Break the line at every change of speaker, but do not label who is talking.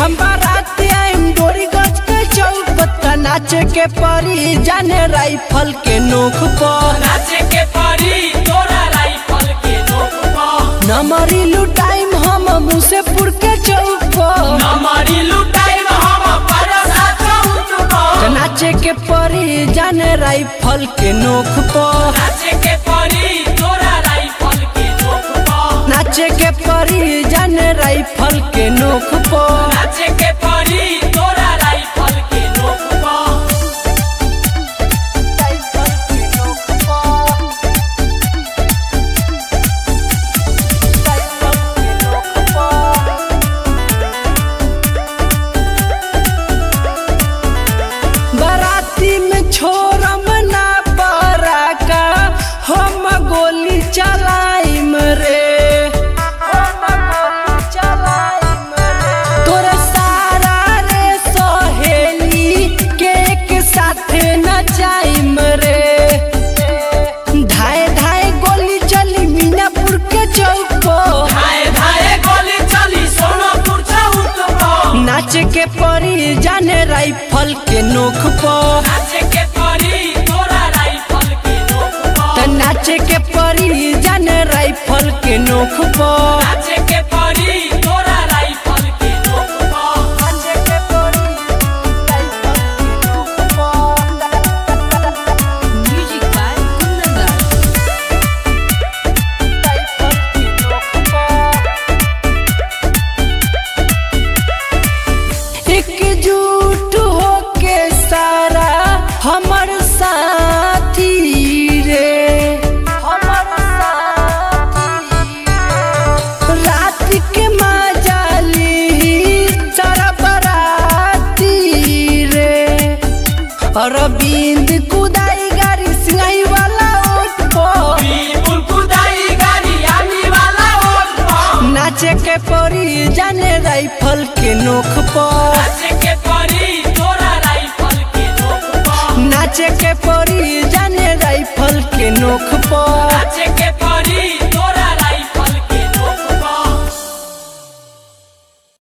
हम बारात आइम डोरी गज के चौक बत्ता नाचे के परी जाने राइफल के नोक पर
नाचे के परी तोरा राइफल के नोक पर
नमरी लुटाइम हम मुसेपुर के चौक पर
नमरी लुटाइम हम परसा चौक पर
नाचे के परी जाने राइफल के नोक पर
नाचे के परी तोरा राइफल के नोक पर
नाचे के परी जाने राइफल के नोक पर
नाचे के परी तोरा राइफल के नोक पर
बाराती में छोरम ना बराका हम गोली चलाइम रे तोरा सारा रे सहेली के एक साथे नचाइम रे धाए धाए गोली चली मीनापुर के चौक पर
धाए धाए गोली चली सोनापुर चौक पर
नाचे के परी जाने राइफल के नोक पर
नाचे के परी तोरा राइफल के नोक
त
पर
नाचे के परी जाने राइफल के नोक पर
नाचे के परी तोरा राइफल के नोक पर
Music by Kundan
एकजुट होके सारा हमर साथी रे हमर साथी रात के माजाली सारा बराती रे अरविंद कुदाई गाड़ी सिंगाई वाला ओट पर
बिल्कुल कुदाई गाड़ी आमी वाला ओट पर
नाचे के परी जाने राइफल के नोक पर
नाचे के परी तोरा राइफल के नोक पर
नाचे के परी जाने राइफल के नोक